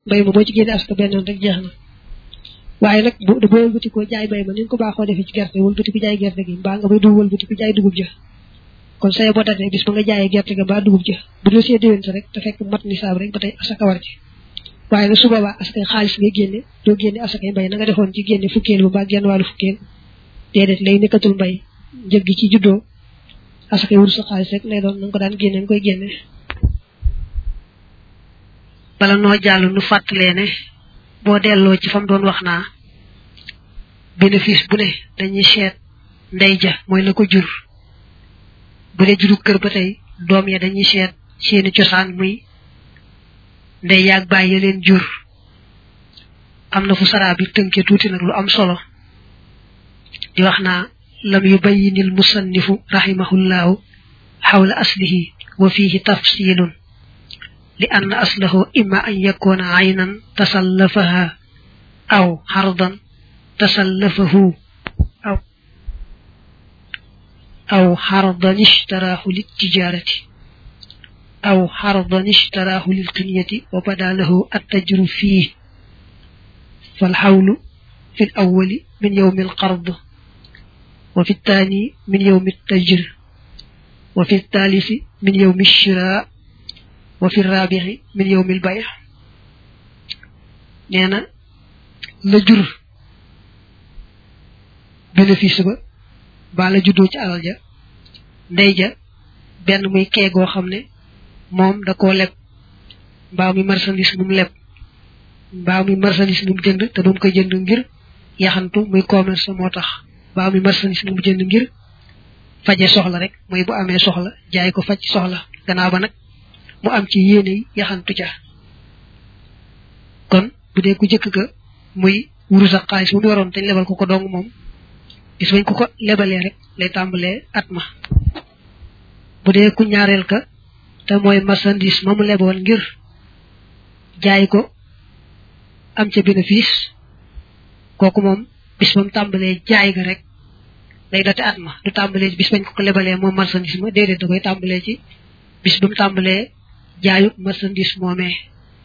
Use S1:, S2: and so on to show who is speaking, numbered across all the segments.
S1: mbay ma boo ci génne asaka benn yoon rek jeex na waaye nag bu boo wëlbati ko jaay mbay ma ni nga ko baaxoo defee ci gerte wëlbati ko jaay gerte gi mbaa nga bay dugub wëlbati ko jaay dugub ja kon saye boo datee bis ba nga jaayee gerte ga mbaa dugub ja bu dee see déwén sa rek te fekk mat nisaab rek ba tey asaka war ci waaye nag su boobaa asakay xaalis ngay génne doo génne asakay mbay na nga defoon ci génne fukkeel bu mbaa genn wàllu fukkeel déedéet lay nekkatul mbay njëg gi ci juddoo asakay wur sa xaalis rek lay doon na nga ko daan génne nga koy génne
S2: bala noo jàll nu fàttalee ne boo delloo ci fam doon wax naa bénéfice bu ne dañuy seet ndey ja mooy la ko jur bu dee juru kër ba tey doom ya dañuy seet seeni cosaan muy ndey yaag bàyyi ya leen jur am na fu saraa bi tënke tuuti nag lu am solo di wax naa lam yubayyinil musannifu rahimahullahu xawla aslihi wa fihi tafsilun li anna aslahu imma an yakuna aynan tasallafaha aw xardan tasallafahu aw aw xardan ishtaraahu littijarati aw xardan ishtaraahu lilqinyati wa bada lahu attajru fiih falxawlu fi alawali min yowmi alqard wa fi الثاني من يوم التجر وفي الثالث من يوم الشراء وفي الرابع من يوم البيع نينا لا جور bénéfice ba ba la juddoo ci alal ja ndey ja benn muy kee goo xam ne moom da koo leb mbaa muy marchandise mu leb mbaa muy marchandise mu jënd te doom koy jënd ngir yaxantu muy commerce moo tax mbaa muy marchandise mu jënd ngir faje soxla rek mooy bu amee soxla jaay ko faj soxla gannaaw ba nag mu am ci yéene yi yaxantu ca kon bu dee ku jëkk ga muy wurus ak xaalis bu mu yoroon te lebal ko ko dong moom bis bañ ko ko lebalee rek lay tàmbalee at ma bu dee ku ñaareel ka te mooy marchandise ma mu leboon ngir jaay ko am ca bénéfice kooku moom bis ba mu tàmbalee jaay ga rek lay date at ma du tàmbalee ci bis bañ ko ko lebalee moom marchandise ma déedéet da koy tàmbalee ci bis ba mu tàmbalee jaayu marchandise moomee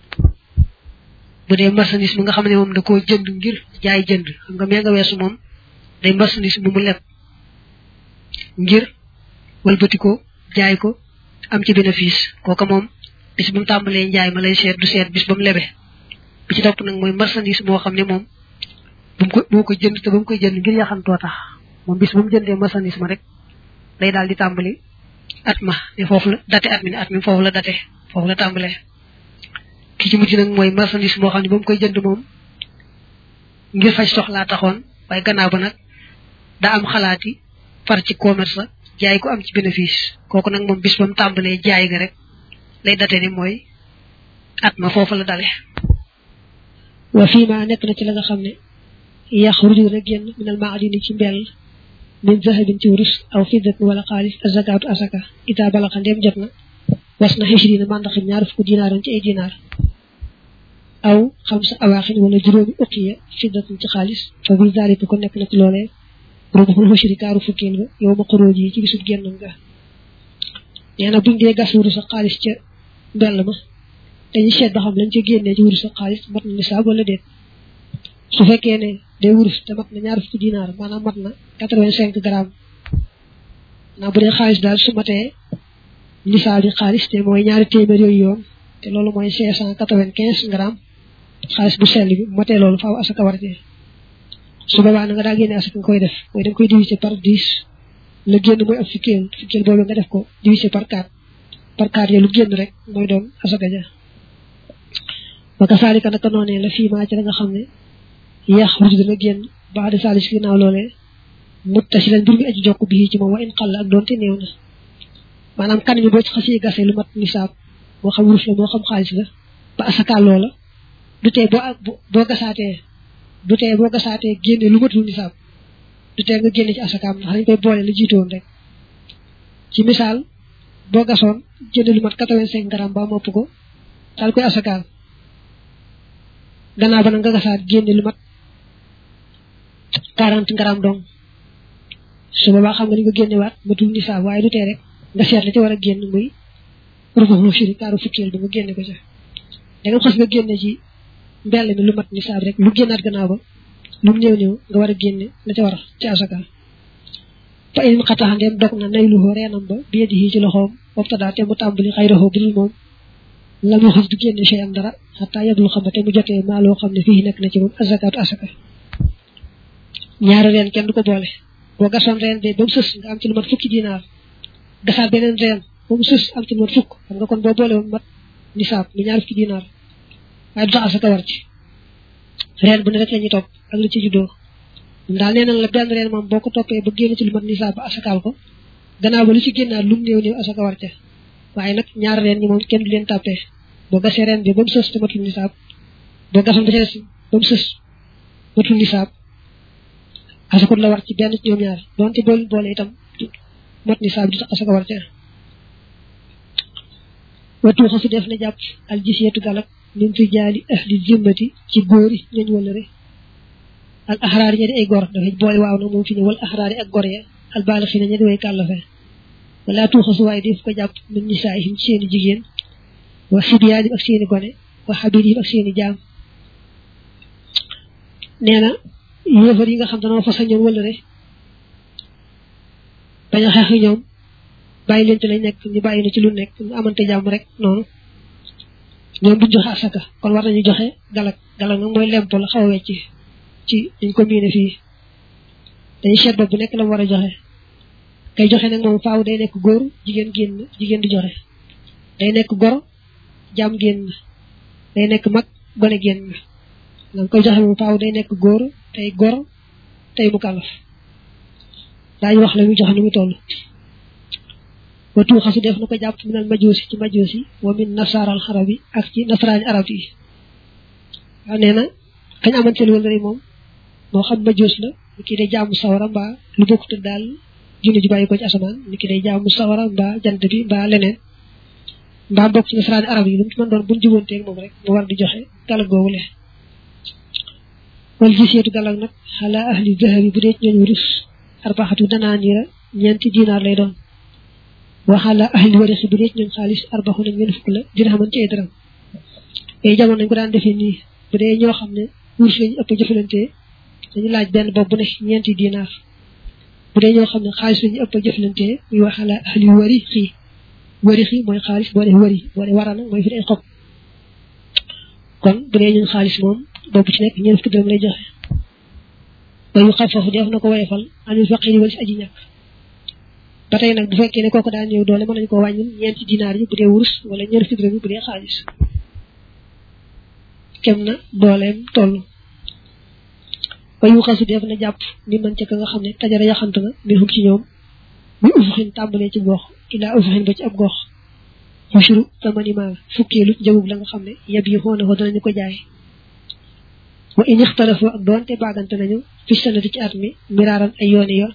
S2: bu dee marchandise mi nga xam ne moom da koo jënd ngir jaay jënd xam nga mee nga weesu moom day marchandise mu mu leb ngir walbati ko jaay ko am ci bénéfice kooka moom bis ba mu tàmbalee njaay ma lay seet du seet bis ba mu lebe bi ci topp nag mooy marchandise moo xam ne moom bu mu ko moo ko jënd te ba mu koy jënd ngir yaxantoo tax moom bis ba mu jëndee marchandise ma rek day daal di tàmbali at ma ne foofu la date at mi ne at mi foofu la date foofu la tàmbalee ki ci mujj nag mooy marchandise moo xam ne ba mu koy jënd moom ngir faj soxlaa taxoon waaye gannaaw ba nag daa am xalaati far ci commerce jaay ko am ci bénéfice kooku nag moom bis ba mu tàmbalee jaay ga rek lay date ni mooy at ma foofu la dale
S1: wa fii ma nekk na ci la nga xam ne yaxruju dana génn minal maadini ci mbell min zahabin ci wurus aw fiddatin wala xaalis azakaatu asaka ita balaxa ndéem jot na was na xisrina mandaxim ñaar fukk dinaaran ci ay dinaar aw xam sa awaaxin wala juróomi uqiya fiddatin ci xaalis fa bi zalika ko nekk na ci loolee rubuxul xusri kaaru fukkeel ba yow ma xuróoj yi ci bisub génnam ga nee na buñ dee gas wurus ak xaalis ca mbell ma dañuy seet ba xam lañ ca génnee ci wurus ak xaalis mat na nisaab wala déet su fekkee ne day wurus te mat na ñaar fukki dinaar maanaam mat na quatre-vingt-cinq grammes naa bu dee xaalis daal su matee nisaab yi xaalis te mooy ñaari téeméer yooyu yoon te loolu mooy cinq cent quatre-vingt-quinze grammes xaalis bu sell bi matee loolu faaw asaka war a su boobaa na nga daa génne asaka nga koy def mooy da nga koy diviser par dix la génn mooy ab fukkeel fukkeel boobu nga def ko diviser par quatre par quatre ya lu génn rek mooy doon asaka ja waka saalika naka noonee la fii maa ci la nga xam ne yax ruj dana génn baax de saalis ginnaaw loolee muttasilan mbir mi aji jokk bii ci moom wa in xall ak doonte néew na maanaam kan mi boo ci xasee gasee lu mat nisaab moo xam wurus la moo xam xaalis la ba asaka loola du tee boo boo gasaatee du tee boo gasaatee génne lu matul nisaab du tee nga génne ci asakaam ndax dañ koy boole la jiitoon rek ci misaal boo gasoon jënd lu mat quatre-vingt-cinq grammes ba mopp ko daal koy asakaal gannaaw ba nag nga gasaat génne lu mat quarante grammes dong su boobaa xam nga ni nga génnewaat matul nisaab waaye du tee rek nga seet la ci war a génn muy rubax mu firi kaaru fukkeel bi nga génne ko ca da nga xas nga génne ci mbell mi lu mat nisaab rek lu génnaat gannaaw ba lu mu néew néew nga war a génne la ca war ci asaka fa in xataxa ndeem dog na nayluhoo reenam ba bi yadihi ci loxoom wabtadaa te mu tàmbali xayraxoo budul moom la mu xis du génne chey am dara xataa yablu xam te mu jotee maa loo xam ne fii nekk na ci moom azakaatu asaka ñaari reen kenn du ko boole boo gasoon reen be ba mu sës nga am ci lu mat fukki dinaar gasaat beneen reen ba mu sës am ci lu mat fukk xam nga kon boo boole woon mat nisaab mi ñaar fukki dinaar waaye du tax asaka war ci reen bu ne rek la ñuy topp ak li ci juddoo daal nee na la benn reen moom boo ko toppee ba génn ci lu mat nisaab ba asakaal ko gannaaw ba lu ci génnaat lu mu néew néew asaka war ca waaye nag ñaar reen ñi moom kenn du leen tàppee boo gasee reen bi ba mu sës te matul nisaab boo gasoon ba ca des ba mu sës matul nisaab asaka la war ci benn ci ñoom ñaar donte boole boole itam mat nisaab di tax asaka war ca watu xasu def na jàpp al jisiyatu galak min fi jaali ahli zimmati ci góori ñañ wala re al ahraar ña di ay gor dafay boole waaw nag moom fi ne wal ahraari ak gor ya al baala fi ne ña di way kàllafe wala tuuxasu waaye def ko jàpp min nisaayihim ci seeni jigéen wa sibyaanim ak seeni gone wa xabirihim ak seeni jaam nee na yéefar yi nga xam danoo fasa ñoom wala re bañ a xeex ñoom bàyyi leen ci lañ nekk ñu bàyyi na ci lu nekk ñu amante jàmm rek noonu ñoom duñ joxe asaka kon war nañu joxe galak galak nag mooy lempo la xaw a wecc ci dañ ko miine fii dañuy seet bopp bu nekk la mu war a joxe kay joxe nag moom faaw day nekk góor jigéen génn jigéen di joxe day nekk goro jaam génn day nekk mag gone génn nga koy joxe moom faaw day nekk góor tey goro tey mu kàllaf daañu wax la muy joxe ni mu toll wa tuuxasu def na ko jàpp minal majoosi ci majoosi wa min nasaaral xarab yi ak ci nasaraani arab yi waaw nee na kañ amanteel wala rek moom moo xam majoos la ni ki day jaamu sawara mbaa lu bokkut daal junne ji bàyyi ko ci asamaan ni ki day jaamu sawara mbaa jant bi mbaa leneen mbaa bokk ci nasaraani arab yi lu mu ci mën doon buñ jubanteeg moom rek mu war di joxe galag googu le wal giseetu galag nag xalaa ahli zahabi bu dee ci ñooñu rus arbaxatu danaa niira ñeenti dinaar lay doon waxaala ahli warisi bu dee ci ñoom xaalis arbaxu nañ ñeen fukk la dina xaman ci ay dërëm ay jamono nañ ko daan defee nii bu dee ñoo xam ne wurs lañu ëpp jëfalante dañu laaj benn bopp bu ne ñeenti dinaar bu dee ñoo xam ne xaalis lañu ëpp jëfalante muy waxaala ahli wari xii wari xii mooy xaalis boo dee wari boo dee wara nag mooy fi ay xob kon bu dee ñun xaalis moom bopp ci nekk ñeen fukki dërëm lay joxe ba yu xam foofu def na ko woyefal anil faqiri wala si aji ñàkk ba tey nag bu fekkee ne kooku daan ñëw doole mën nañu ko wàññil ñeenti dinaar yi bu dee wurus wala ñeent fukki dërëm yi bu dee xaalis kem na dooleem toll ba yu xasu def na jàpp ni man ca ka nga xam ne tajara yaxant na mbir xum ci ñoom muy ufuxin tàmbalee ci gox ilaa ufuxin ba ci ab gox xushuru tamanima fukkeelu njëgub la nga xam ne yab yi xoona ko danañu ko jaay wa in ixtalafoo ak doonte baagante nañu fi sanati ci at mi miraaran ay yooni yoon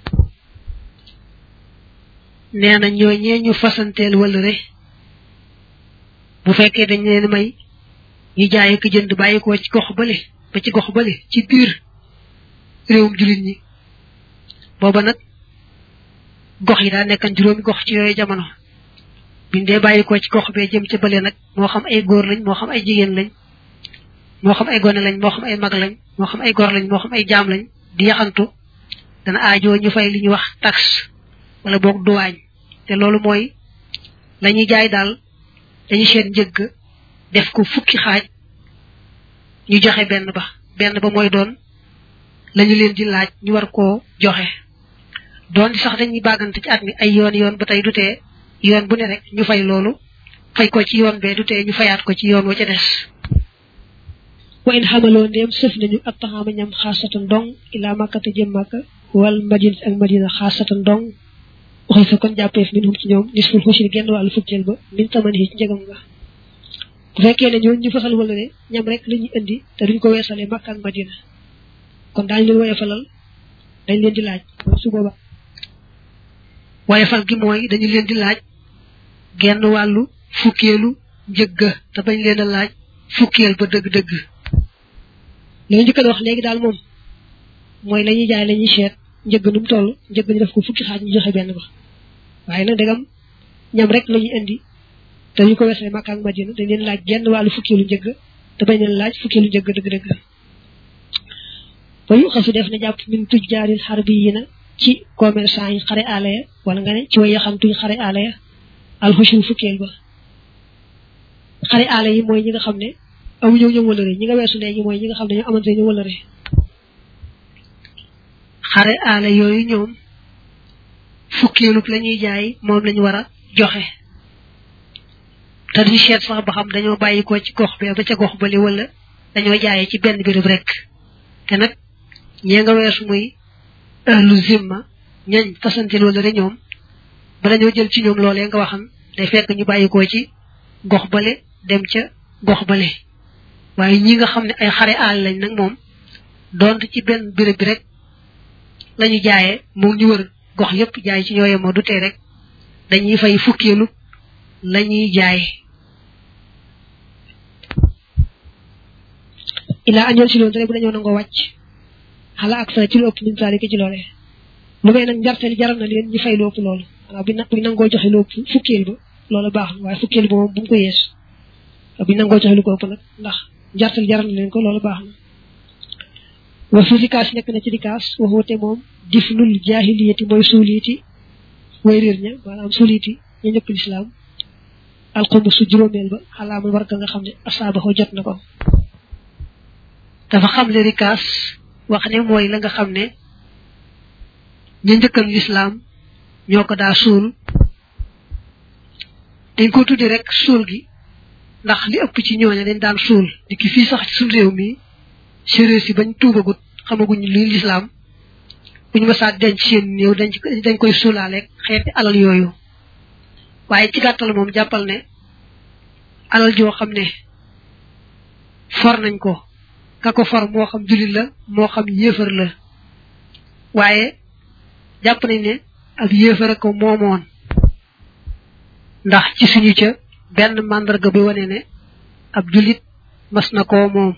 S1: nee na ñooñee ñu fasanteel wala re bu fekkee dañ leen may ñu jaay ak jënd bàyyi ko ci gox bale ba ci gox bale ci biir réewum jullit ñi booba nag gox yi daa nekkan juróomi gox ci yooyu jamono biñ dee bàyyi ko ci gox bee jëm ca bale nag moo xam ay góor lañ moo xam ay jigéen lañ moo xam ay gone lañ moo xam ay mag lañ moo xam ay gor lañ moo xam ay jaam lañ di yaxantu dana aajoo ñu fay li ñuy wax taxe wala boog duwaañ te loolu mooy la ñuy jaay daal dañu seet njëgg def ko fukki xaaj ñu joxe benn ba benn ba mooy doon lañu leen di laaj ñu war koo joxe doon sax dañuy bàggante ci at mi ay yoon yoon ba tey du tee yoon bu ne rek ñu fay loolu fay ko ci yoon bee du tee ñu fayaat ko ci yoon wa ca des wa in xamaloo ndéem sëf nañu ak taxaama ñam xaasatan dong ilaa màkkate jëm màkka wal madina ak madina xaasatan dong waxi sa kon jàppeef min hum ci ñoom nisful xushri genn wàllu fukkeel ba min taman yi ci njëgam nga bu fekkee ne ñoo ñu fasal wala ne ñam rek la ñuy indi te duñ ko weesalee màkka ak madina kon daañu leen woyefalal dañ leen di laaj su booba woyefal gi mooy dañu leen di laaj genn wàllu fukkeelu njëgga te bañ leen a laaj fukkeel ba dëgg-dëgg loolu njëkk a wax léegi daal moom mooy la ñuy jaay la ñuy seet njëgg nu mu toll njëgg ñu def ko fukki xaaj ñu joxe benn ba waaye nag dagam ñam rek la ñuy indi te ñu ko weesee Makka ak Madina dañ leen laaj genn wàllu fukkeelu njëgg te bañ leen laaj fukkeelu njëgg dëgg-dëgg ba yu xasu def na jàpp min tuj jaaril xar bi yi na ci commerçant yi xare aale ya wala nga ne ci way yaxantuñ xare aale ya alxushul fukkeel ba xare aale yi mooy ñi nga xam ne amuñu ñoom wëlëre ñi nga weesu léegi mooy ñi nga xam ne ñoo amante ñu wëlëre
S2: xare aale yooyu ñoom fukkeelub la ñuy jaay moom lañu war a joxe te duñu seet sax ba xam dañoo bàyyi ko ci gox bi ba ca gox bali wala dañoo jaayee ci benn béréb rek te nag ñee nga weesu muy ahlu zimma ñañ fasantil wala rek ñoom ba dañoo jël ci ñoom loolee nga waxan day fekk ñu bàyyi ko ci gox bale dem ca gox bale waaye ñi nga xam ne ay xare aal lañ nag moom donte ci benn béréb bi rek lañu jaayee moom ñu wër gox yépp jaay ci ñooye moo du tee rek dañuy fay fukkeelu lañuy jaay
S1: ila añol si loolu rek bu dañoo nangoo wàcc xala ak sa ci lu ëpp min saalika ci loole lu may nag njarteel jaral na leen ñu fay lu ëpp loolu waaw bu buñ nangoo joxe lu ëpp fukkeel ba loolu baax na waaye fukkeel ba moom bu mu ko yees buñ nangoo joxe lu ko ëpp nag ndax njarteel jaral na leen ko loolu baax na wa fi rikaas nekk na ci rikaas waxoote moom difnul jaahiliyati mooy suuliiti way réer ña maanaam suuliiti ñu ñëpp lislaam alxumu su juróomeel ba xalaamal war nga xam ne asaabaxoo jot na ko
S2: dafa xam le rikaas wax ne mooy la nga xam ne ñu njëkkal lislaam ñoo ko daa suul dañ ko tuddi rek suul gi ndax li ëpp ci ñooña dañ daan suul di ki fii sax ci suñ réew mi séréer si bañ tuubagut xamaguñ li lislaam buñu mësaa denc seen néew dañ dañ koy suulaaleeg xeeti alal yooyu waaye ci gàttal moom jàppal ne alal joo xam ne for nañ ko ka ko for moo xam jullit la moo xam yéefar la waaye jàpp nañ ne ab yéefar ko moomoon ndax ci suñu ca benn màndarga bi wane ne ab jullit mas na koo moom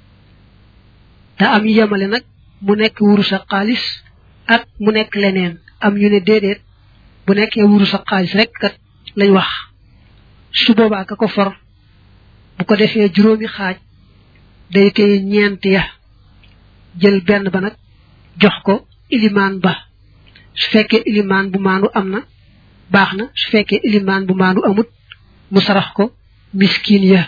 S2: te am ñu yemale nag mu nekk wurus ak xaalis ak mu nekk leneen am ñu ne déedéet bu nekkee wurus ak xaalis rek kat lañ wax su boobaa ka ko for bu ko defee juróomi xaaj day téye ñeent ya jël benn ba nag jox ko ilimaan ba su fekkee ilimaan bu maandu am na baax na su fekkee ilimaan bu maandu amut mu sarax ko miskin ya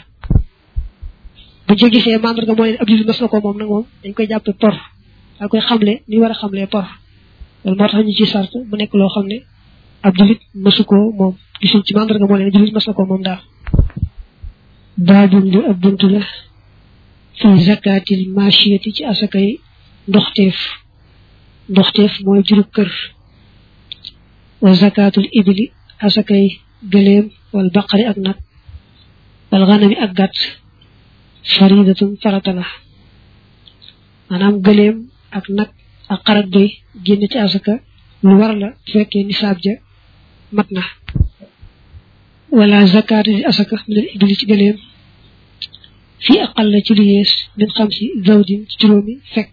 S1: bu ci gisee mandarga mooy ne ab jullit mas na ko moom nag moom dañ koy jàppe por daa koy xamle ni war a xamlee por loolu moo tax ñu ci sart bu nekk loo xam ne ab jullit masu ko moom gisuñ ci mandarga moo leen jullit mas na ko moom daal baabun li ab buntu la fi zakatil machiyati ci asakay ndoxteef ndoxteef mooy jurub kër wa zakatul ibli asakay gëléem wal baqari ak nag wal ganami ak gàtt faridatun farata la maanaam gëléem ak nag ak xarat doy génn ci asaka lu war la fekkee nisaab ja mat na wala zakat di asaka min al ibli ci gëléem fii aqal la ci lu yees min xam si zawdin ci juróomi fekk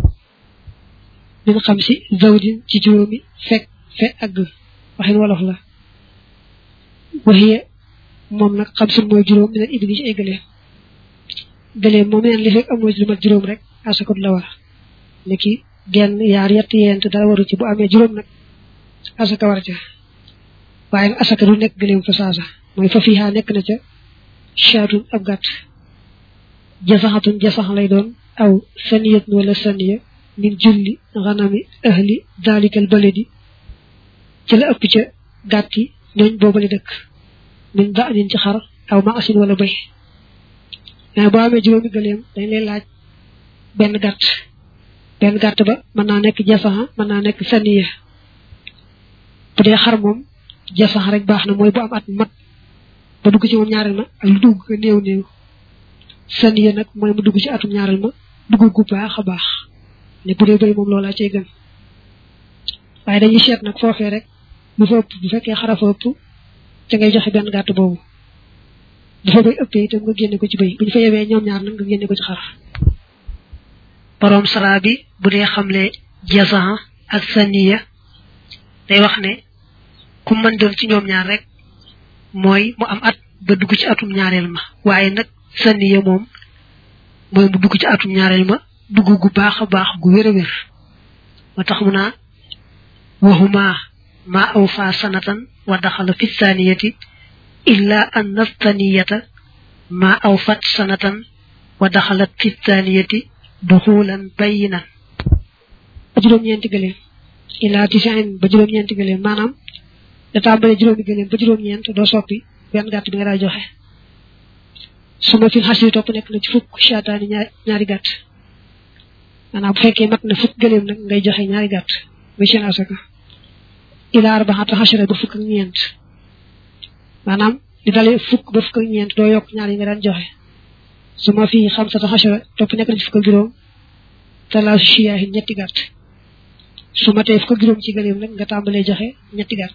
S1: min xam si zawdin ci juróomi fekk fekk agg waxin wolof la waxiye moom nag xam sun mooy juróom min al ibli ci ay gëléem gëléem moom neen li fekk amoo ci lu mat juróom rek asakut la war ni ki genn yaar yett yent dara waru ci bu amee juróom nag asaka war ca waaye nag asaka du nekk gëléem fa saasa mooy fa fiihaa nekk na ca chaatun ab gàtt jasaxatun jasax lay doon aw saniyatun wala saniya min julli xanami ahli dalikal baladi ci la ëpp ca gàtt yi ñooñ boobale dëkk min da anin ci xar aw ma asin wala bay mais boo amee juróomi gëléem dañ lay laaj benn gàtt benn gàtt ba mën naa nekk jasaxa mën naa nekk saniya bu dee xar moom jasax rek baax na mooy bu am at mat ba dugg ci moom ñaareel ma ak lu dugg ko néew néew saniya nag mooy mu dugg ci atum ñaareel ma dugg gu baax a baax ne bu dee bëri moom loolaa cay gën waaye dañuy seet nag foofee rek bu fa ëpp bu fekkee xara fa ëpp te ngay joxe benn gàtt boobu bu fa bay ëppee itam nga génne ko ci bëy bu ñu fa yewee ñoom ñaar nag nga génne ko ci xar
S2: borom sara bi bu dee xamle jasan ak saniya day wax ne ku mën doon ci ñoom ñaar rek mooy mu am at ba dugg ci atum ñaareel ma waaye nag saniya moom mooy mu dugg ci atum ñaareel ma dugg gu baax a baax gu wér a wér ba tax mu naa waxuma ma aw fa sanatan wa daxala fi thaniyati illa an nathaniyata ma aw fat sanatan wa daxalat fi thaniyati duxulan bayinan
S1: ba juróom-ñeenti gëléem illa tisin ba juróom-ñeenti gëléem maanaam da tàmbale juróomi gëléem ba juróom-ñeent doo soppi benn gàtt bi nga daa joxe su ma fi xas yi topp nekk na ci fukk shaataani ñaari gàtt maanaam bu fekkee mat na fukk gëléem nag ngay joxe ñaari gàtt muy seen asaka ila arbaxata xasara ba fukk ak ñeent maanaam di dalee fukk ba fukk ak ñeent doo yokk ñaar yi nga daan joxe su ma fi xamsata xasara topp nekk na ci fukk ak juróom talaasu shiyaahin ñetti gàtt su matee fukk ak juróom ci gëléem nag nga tàmbalee joxe ñetti gàtt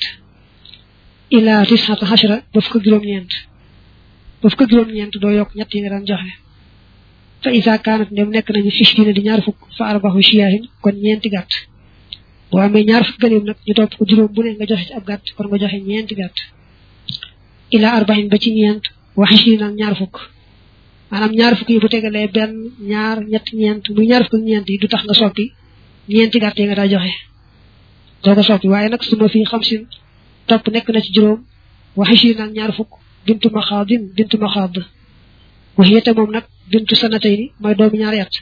S1: ila tisxata xasara ba fukk ak juróom-ñeent ba fukk ak juróom-ñeent doo yokk ñett yi nga daan joxe fa isa kaanat ndem nekk nañu fiftiina di ñaar fukk fa arbaxu shiyaahin kon ñeenti gàtt boo amee ñaar fukk gëléem nag ñu topp ko juróom bu ne nga joxe ci ab gàtt kon nga joxe ñeenti gàtt ila arbaxin ba ci ñeent waxi si nag ñaar fukk maanaam ñaar fukk yi bu tegalee benn ñaar ñett ñeent muy ñaar fukk ak ñeent yi du tax nga soppi ñeenti gàtt yi nga daa joxe doo ko soppi waaye nag su ma fii xam sin topp nekk na ci juróom waxi si nag ñaar fukk bintu maxaadin bintu maxaad waxiyete moom nag bintu sanatay ni mooy doomu ñaari at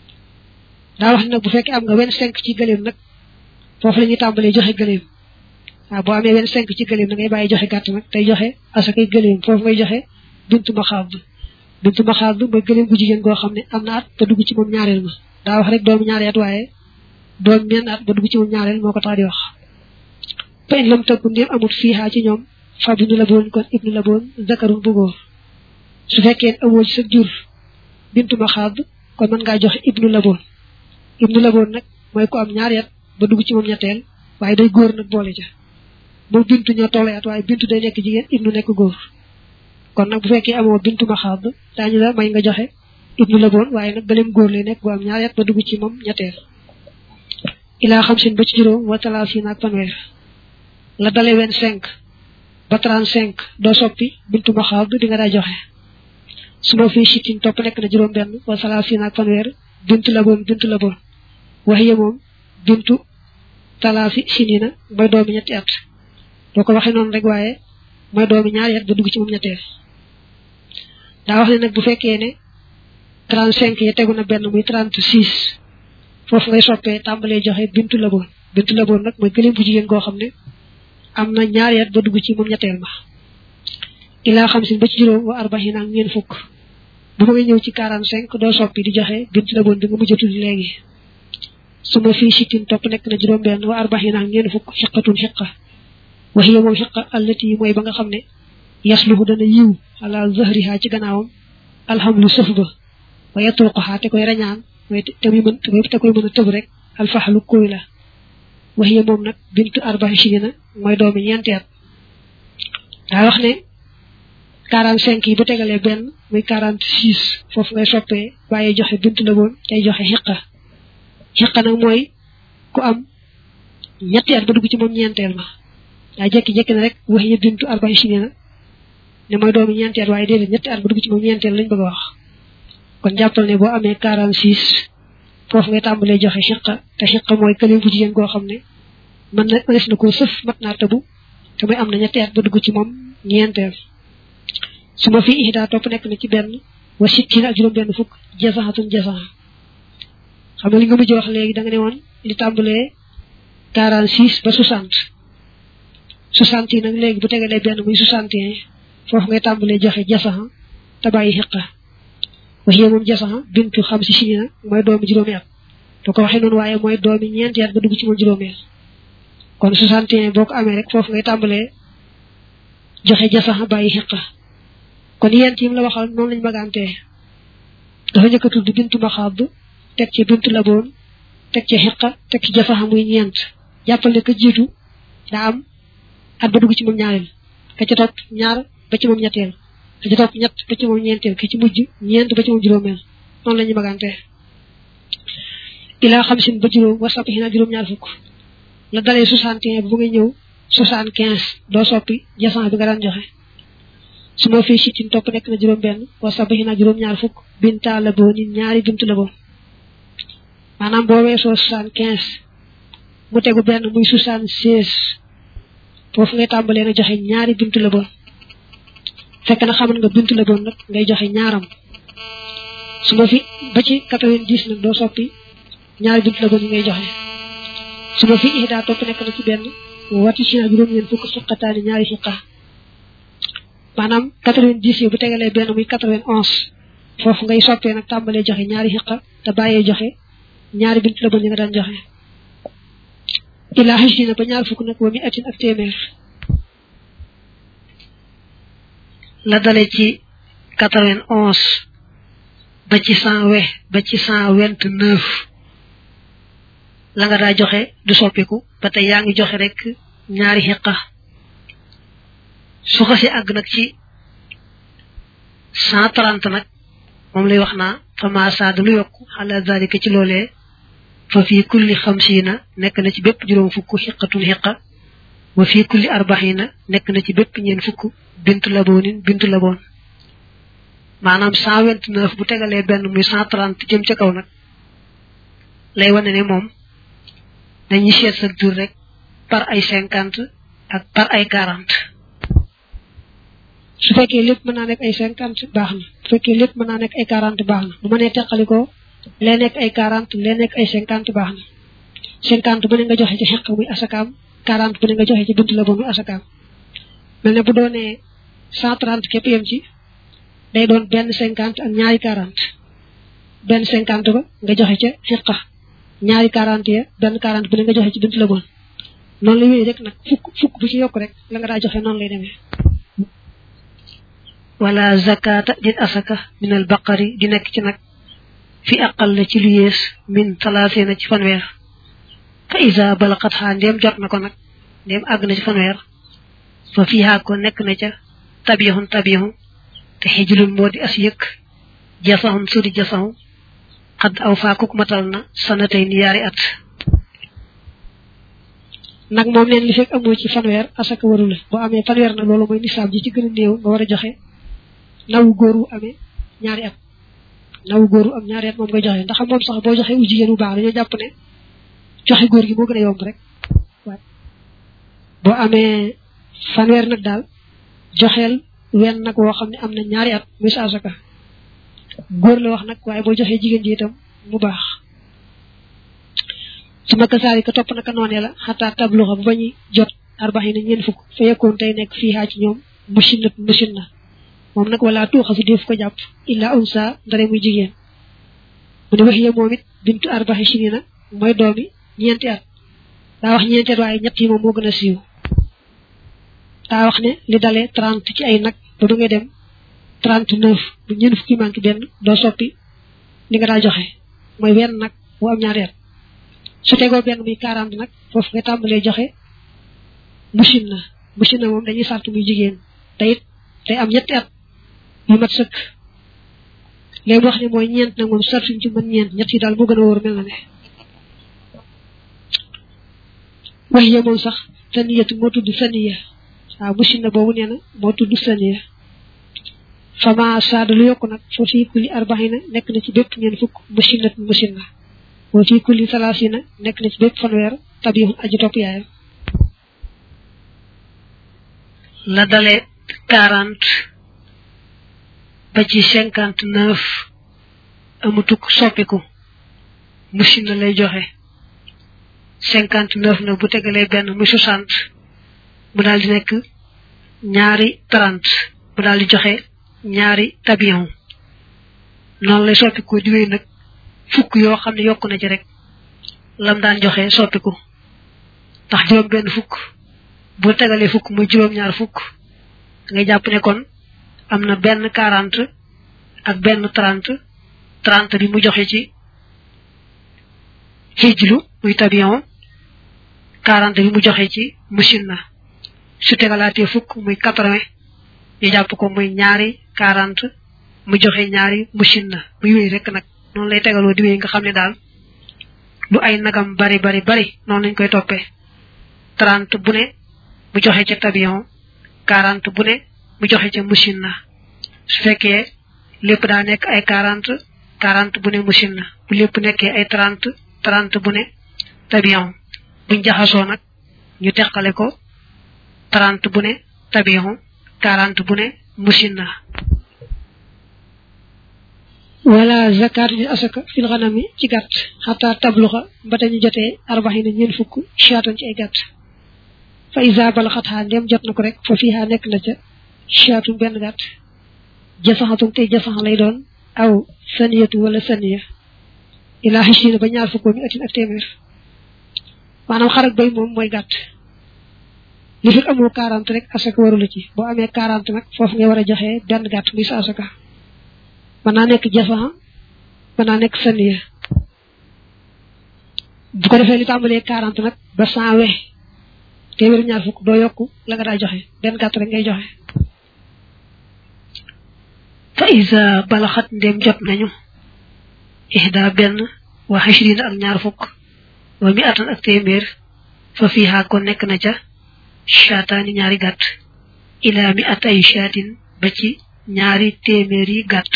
S1: daa wax ne nag bu fekkee am nga wenn cinq ci gëléem nag foofu la ñuy tàmbalee joxe gëléem waaw boo amee wenn cinq ci gëléem da ngay bàyyi joxe gàtt nag tey joxe asakay gëléem foofu ngay joxe bintu maxaad bintu maxaad mooy gëléem gu jigéen goo xam ne am na at ba dugg ci moom ñaareel ma daa wax rek doomu ñaari at waaye doom menn at ba dugg ci moom ñaareel moo ko tax di wax fa in lam tëggu ndéem amut fiihaa ci ñoom fa bindu la boon kon ibnu la boon zakarun bu góor su fekkee amoo ci sa jur bintu maxaad kon mën ngaa joxe ibnu la boon ibnu la boon nag mooy ko am ñaari at ba dugg ci moom ñetteel waaye day góor nag boole ca moom bintu ñoo tolloo at waaye bintu day nekk jigéen ibnu nekk góor kon nag bu fekkee amoo bintu maxaad daañu la may nga joxe ibnu la boon waaye nag gëleem góor lay nekk bu am ñaari at ba dugg ci moom ñetteel ilaa xam sin ba ci juróom wa talaasiin ak fanweer la dale wen cinq ba trente cinq doo soppi bintu maxaad di nga daa joxe su ma fii sittin topp nekk na juróom benn wa talaasiin ak fanweer bintu la boon bintu la boon waxiye moom bintu talaasi sinina mooy doomi ñetti at doo ko waxee noonu rek waaye mooy doomi ñaari at ba dugg ci moom ñetteel daa wax ne nag bu fekkee ne trente cinq ya tegu na benn muy trente six foofu ngay soppee tàmbalee joxe bintu la boon bintu la boon nag mooy gëléem bu jigéen goo xam ne am na ñaari at ba dugg ci moom ñetteel ma ilaa xam sin ba ci juróom wa arbaxin ak ñeen fukk bu ma nga ñëw ci quarante cinq doo soppi di joxe bintu la boon bi nga mujj a tudd léegi su ma fii sittin topp nekk na juróom benn wa arbaxin ak ñeen fukk xiqatun xiqa waxiya moom xiqa allati mooy ba nga xam ne yasluhu dana yiw ala zahriha ci gannaawam alhamlu sëf ba wa yatruquha te koy rañaan mooy te muy mën te koy mën a tëb rek alfaxlu kuy la waxiya moom nag bintu arbaxi sinina mooy doomi ñeenti at daa wax ne quarante cinq yi bu tegalee benn muy quarante six foofu ngay soppee bàyyi joxe bintu la woon tey joxe xiqa xiqa nag mooy ku am ñetti at ba dugg ci moom ñeenteel ma daa jekki-jekki na rek waxiya bintu arbaxi sinina ne mooy doomi ñeenti at waaye déedéet ñetti at ba dugg ci moom ñeenteel lañ bëgg a wax kon jàppal ne boo amee quarante six foofu ngay tàmbalee joxe xiqa te xiqa mooy këlim bu jigéen goo xam ne mën na mënees na koo sëf mat naa tëbu te muy am na ñetti at ba dugg ci moom ñeenteel su ma fi ihda topp nekk na ci benn wa sittin ak juróom benn fukk jasaxatun jasaxa xam nga li nga mujj wax léegi da nga ne woon li tàmbalee quarante six ba soixante soixante yi nag léegi bu tegalee benn muy soixante et un foofu ngay tàmbalee joxe jasaxa te bàyyi xiqa waxiye moom jasaxa bintu xam si sinina mooy doomi juróomi at boo ko waxee noonu waaye mooy doomi ñeenti at ba dugg ci moom juróomeel kon 61 boo ko amee rek foofu ngay tàmbalee joxe jasaxa bàyyi xiqa kon yent yi mu la waxal noonu lañ magantee dafa njëkk a tudd bintu maxaab teg ci bintu laboon teg ci xiqa teg ci jasaxa muy ñeent jàppal ne ka jiitu daa am at ba dugg ci moom ñaareel ka ca topp ñaar ba ci moom ñetteel ka ca topp ñett ba ci moom ñeenteel ki ci mujj ñeent ba ci moom juróomeel noonu la ñu magantee ilaa xam sin ba juróom war sappi xinaa juróom-ñaar fukk la dalee 61 bu ngay ñëw 75 doo soppi jasan bi nga daan joxe su ma fii sittin topp nekk na juróom benn wa sabaxi na juróom ñaar fukk binta la boo nit ñaari bintu la boo maanaam boo weesoo soixante quinze mu tegu benn muy soixante seize foofu ngay tàmbalee na joxe ñaari bintu la bon fekk na xamal nga bintu la bon nag ngay joxe ñaaram su ma fi ba ci quatre-vingt-dix nag doo soppi ñaari bintu la bon yi ngay joxe su ma fi ihda topp nekk na ci benn wati ci na juróom ñeen fukk suqataani ñaari xiqa maanaam quatre-vingt-dix yi bu tegalee benn muy quatre-vingt-onze foofu ngay soppee nag tàmbalee joxe ñaari xiqa te bàyyee joxe ñaari bintu la bon yi nga daan joxe ilaa xis dina ba ñaar fukk nag wa mi atin ak téeméer
S2: la dale ci quatre-vingt-onze ba ci cent we ba ci cent vingt-neuf la nga daa joxe du soppiku ba tey yaa ngi joxe rek ñaari xiqa su xasi àgg nag ci cent trente nag moom lay wax naa fama saada lu yokk xala zalika ci loolee fa fii kulli xamsiina nekk na ci bépp juróom fukk xiqatun xiqa wa fii kulli arbaxiina nekk na ci bépp ñeen fukk bintu laboonin bintu laboon maanaam cent vingt neuf bu tegalee benn muy cent trente jëm ca kaw nag lay wane ne moom dañuy seet sa jur rek par ay cinquante ak par ay quarante
S1: su fekkee lépp mën naa nekk ay cinquante baax na su fekkee lépp mën naa nekk ay quarante baax na bu mënee teqalikoo lee nekk ay quarante lee nekk ay cinquante baax na cinquante bu ne nga joxe ci xeq muy asakaam quarante bu ne nga joxe ci bintu la ba muy asakaam mel ne bu doonee cent trente képp yem ci day doon benn cinquante ak ñaari quarante benn cinquante ba nga joxe ca xeqa ñaari quarante ya benn quarante bu ne nga joxe ci bintu la bon noonu la wéy rek nag fukk fukk bu ci yokk rek la nga daa joxe noonu lay demee
S2: wala zakata dit asaka min al baqari di nekk ci nag fi aqal la ci lu yées min talaasina ci fanweer fa isa balaqat xaa ndéem jot na ko nag ndéem àgg na ci fanweer fa fiihaa ko nekk na ca tabixun tabixun te xijlun moo di as yëkk jasaxun sudi jasaxu xadd aw faakuk matal na sanatay ni yaari at
S1: nag moom neen li fekk amoo ci fanweer asaka waru la boo amee fanweer nag loolu mooy nisaab ji ci gën a néew nga war a joxe nawu góor wu amee ñaari at nawu góor wu am ñaari at moom ngay joxe ndax moom sax boo joxe u jigéen bu baax dañoo jàpp ne joxe góor gi moo gën a yomb rek waaye boo amee fanweer nag daal joxeel wenn nag woo xam ne am na ñaari at muy sa asaka góor la wax nag waaye boo joxee jigéen ji itam mu baax su ma kasaari ka topp naka noonee la xataa tabluxa bu bañuy jot arbaxi na ñeen fukk fa yekkoon tey nekk fii xaa ci ñoom machine na machine na moom nag wala tuuxa fi def ko jàpp illa unsa ndare muy jigéen mu ne wax ye moom it bintu arbaxi sini na mooy doomi ñeenti at daa wax ñeenti at waaye ñett yi moom moo gën a siiw daa wax ne li dalee trente ci ay nag ba du ngay dem trente neuf bu ñeen fukki manqué benn doo soppi li nga daa joxe mooy wenn nag bu am ñaari at su tegoo benn muy quarante nag foofu nga tàmbalee joxe machine na machine na moom dañuy sart muy jigéen te it day am ñetti at yu mat sëkk léegi wax ne mooy ñeent nag moom sartuñ ci mën ñeent ñett yi daal moo gën a wóor mel na ne wax ya moom sax saniyatu moo tudd saniya waaw machine na boobu nee na moo tudd saniya fama saada lu yokk nag foo fii kulli arbaxina nekk na ci bépp ñeen fukk machine na machine na wa fi kulli salaasina nekk na ci bépp fanweer tabixun aji topp yaayam
S2: la dale quarante ba ci cinquante neuf amutuk soppiku machine na lay joxe cinquante neuf nag bu tegalee benn muy soixante mu daal di nekk ñaari trente mu daal di joxe ñaari tabixun noonu lay soppiku di wéy nag fukk yoo xam ne yokk na ci rek lam daan joxe soppiku ndax juróom benn fukk bu tegalee fukk muy juróom ñaar fukk ngay jàpp ne kon am na benn quarante ak benn trente trente bi mu joxe ci xijlu muy tabion quarante bi mu joxe ci machine na su tegalaatee fukk muy quatre-vingt ñu jàpp ko muy ñaari quarante mu joxe ñaari machine na muy wéy rek nag noonu lay tegaloo di wéy nga xam ne daal lu ay nagam bari bari bari noonu lañ koy toppee trente bu ne mu joxe ca tabion quarante bu ne mu joxe ca machine na su fekkee lépp daa nekk ay quarante quarante bu ne machine na bu lépp nekkee ay trente trente bu ne tabiyon buñ jaxasoo nag ñu teqale ko trente bu ne tabiyon quarante bu ne machine na
S1: wala zakat di asaka fil ghanami ci gàtt xataa tabluxa ba dañu jotee arbaxina ñeen fukk shaatan ci ay gàtt fa isa balaxatxaa ndem jot na ko rek fa fiiha nekk na ca shaatun benn gàtt jasaxatum tey jasaxa lay doon aw saniyatu wala saniya ilaa xisina ba ñaar fukkoo mi atin ak téeméer maanaam xarak bay moom mooy gàtt li fi amoo quarante rek asaka warula ci boo amee quarante nag foofu nga war a joxee benn gàtt muy sa asaka mën naa nekk jasaxa mën naa nekk saniya bu ko defee li tàmbalee quarante nag ba cent we téeméer ñaar fukk doo yokku la nga daa joxe benn gàtt rek ngay joxe
S2: fa isa balaxat ndem jot nañu ihda benn wa xashrina ak ñaar fukk wa mi atan ak téeméer fa fiiha ko nekk na ca shaataani ñaari gàtt ila mi at ay shaatin ba ci ñaari téeméer yi gàtt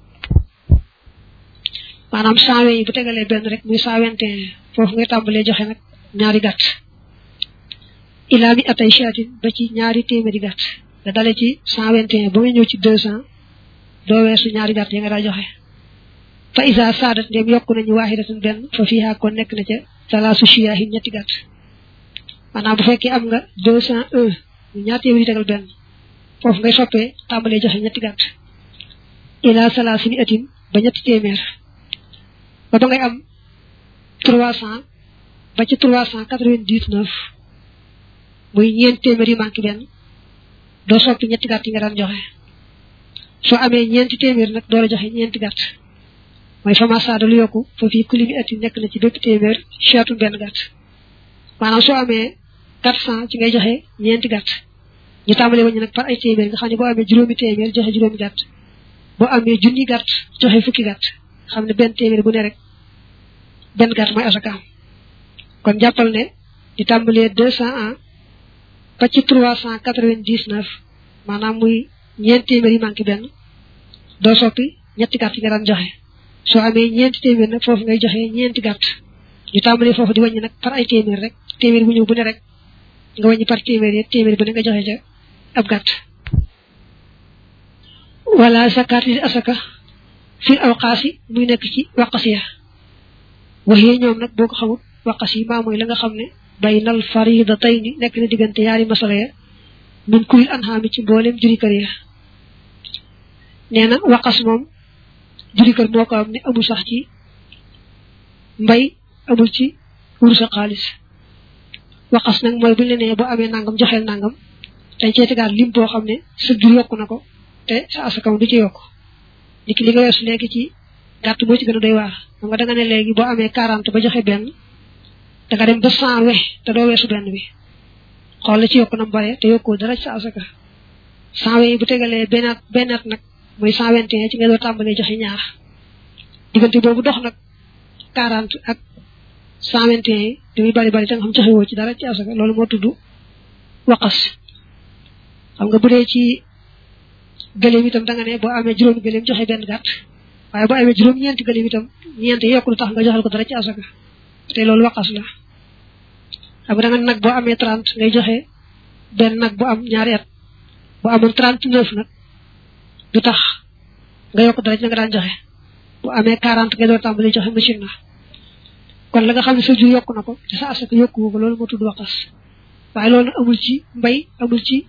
S1: maanaam cent we yi bu tegalee benn rek muy cent vingt et un foofu ngay tàmbalee joxe nag ñaari gàtt ila mi at ay shaatin ba ci ñaari téeméeri gàtt nga dale ci cent vingt et un ba nga ñëw ci deux cent doo weesu ñaari gàtt yi nga daa joxe fa isa saadat ndem yokk nañu waahidatan benn fa fiiha kon nekk na ca salaasu shiyaahin ñetti gàtt maanaam bu fekkee am nga deux cent un ñaar téeméeri tegal benn foofu ngay soppee tàmbalee joxe ñetti gàtt ila salaasi mi atin ba ñetti téeméer ba ba ngay am trois cent ba ci trois cent quatre-vingt-dix-neuf muy ñeent téeméer yi manqué benn doo soppi ñetti gàtt yi nga daan joxe soo amee ñeenti téeméer nag door a joxe ñeenti gàtt mooy fama saada lu yokku fa fii kuli mi ati nekk na ci bépp téeméer chaatu benn gàtt maanaam soo amee quatre cent ci ngay joxe ñeenti gàtt ñu tàmbalee wañu nag par ay téeméer nga xam ne boo amee juróomi téeméer joxe juróomi gàtt boo amee junni gàtt joxe fukki gàtt xam ne benn téeméer bu ne rek benn gàtt mooy asakaam kon jàppal ne di tàmbalee deux cent un ba ci trois cent quatre-vingt-dix-neuf maanaam muy ñeenti téeméer yi manqué benn doo soppi ñetti gàtt yi nga daan joxe soo amee ñeenti téeméer nag foofu ngay joxe ñeenti gàtt ñu tàmbalee foofu di wàññi nag par ay téeméer rek téeméer bu ñëw bu ne rek nga wàññi par téeméer yi téeméer bu ne nga joxe ca ab gàtt wala zakat li asaka fil awqaasi muy nekk ci waqas ya waxee ñoom nag boo ko xamul waqas yi maa mooy la nga xam ne baynal faridatayni nekk na diggante yaari masala ya min kulil anhaami ci mboolem juri kër ya nee na waqas moom juri kër moo ko am ne amul sax ci mbay amul ci wursa xaalis waqas nag mooy buñ la nee boo amee nangam joxeel nangam dañ cee tegaat lim boo xam ne sa jur yokku na ko te sa asakam du ci yokk ni ki li nga weesu léegi ci gàtt moo ci gën a doy waar xam nga da nga ne léegi boo amee quarante ba joxe benn da nga dem ba cent we te doo weesu benn bi xool la ci yokk na mu bare te yokkoo dara ci sa asaka cent we bu tegalee bennaat bennaat nag muy cent vingt et un ci nga doo tàmbalee joxe ñaar diggante boobu dox nag quarante ak cent vingt et un yi li muy bari bari te nga xam joxe woo ci dara ci asaka loolu moo tudd waqas xam nga bu dee ci gëléem itam da nga ne boo amee juróomi gëléem joxe benn gàtt waaye boo amee juróom ñeenti gëléem itam ñeenti yokk lu tax nga joxal ko dara ci asaka te loolu waqas la xam nga da nga nag boo amee trente ngay joxe benn nag bu am ñaari at boo amoon trente neuf nag du tax nga yokk dara ci nga daan joxe bu amee quarante ngay door tàmbali joxe machine na kon la nga xam ne sa jur yokk na ko te sa asaka yokku ko loolu moo tudd waqas waaye loolu nag amul ci mbay amul ci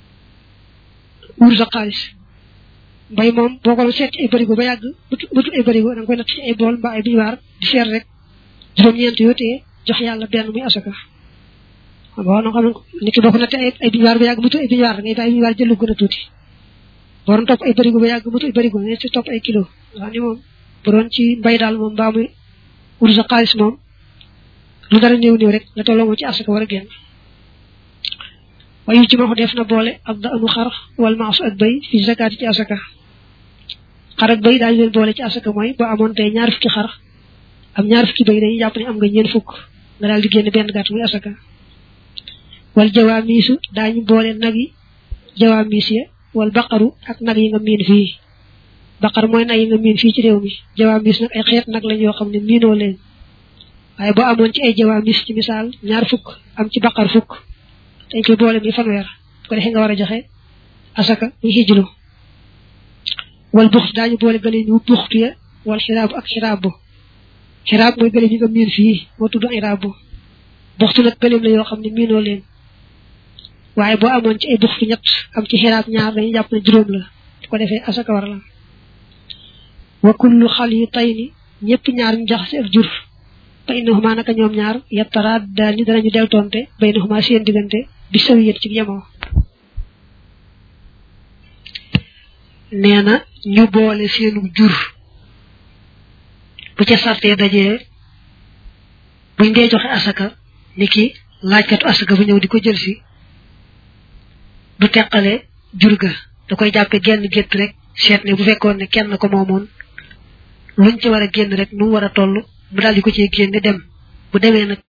S1: wur sa xaalis mbay moom boo ko doon seet ci ay barigo ba yàgg bëtu ay barigo da nga koy natt ci ay bool mbaa ay biñuwaar di seet rek juróom-ñeent yoo tee jox yàlla benn muy asaka xam nga noo xam ne nit ki boo ko nattee ay ay biñuwaar ba yàgg bëtu ay biñuwaar da ngay bàyyi biñuwaar jëlu gën a tuuti boo doon topp ay barigo ba yàgg bëtu ay barigo nga ci topp ay kilo nga xam ne moom bu doon ci mbay daal moom mbaa muy wur sa xaalis moom lu dara néew néew rek la tolloo moom ci asaka war a génn wayu ci ma ko def na boole ak da anu xar wal maasu ak bay fi zakaati ci asaka xar ak bay daañu leen boole ci asaka mooy boo amoon tey ñaar fukki xar am ñaar fukki bay dañuy jàpp ne am nga ñeen fukk nga daal di génn benn gàtt muy asaka wal jawaa miisu daañu boole nag yi jawaa miis ya wal baqaru ak nag yi nga miin fii baqar mooy nag yi nga miin fii ci réew mi jawaamis nag ay xeet nag lañ yoo xam ne miinoo leen waaye boo amoon ci ay jawaamis ci misaal ñaar fukk am ci baqar fukk dañ koy boole mi fanweer ko defee nga war a joxe asaka muy xijlu wal buxt daañu boole gële ñu buxtu ya wal xiraabu ak xiraabu xiraab mooy gële yi nga miin fii moo tudd iraabu buxtu nag gëleem la yoo xam ne miinoo leen waaye boo amoon ci ay buxtu ñett am ci xiraab ñaar dañuy jàpp ne juróom la su ko defee asaka war la wa kullu xal yu tay ni ñëpp ñaar ñu jaxase ak jur fa innahuma naka ñoom ñaar yattaraat daal ni danañu deltoonte baynahuma seen diggante bi sawiyat ci yemoo nee na ñu boole seenu jur bu ca sartee dajee buñ dee joxe asaka ni ki laajkatu asaka bu ñëw di ko jël si du teqale jur ga da koy jàppe genn gétt rek seet ne bu fekkoon ne kenn ko moomoon luñ ci war a génn rek nu mu war a toll mu daal di ko ciy génne dem bu demee nag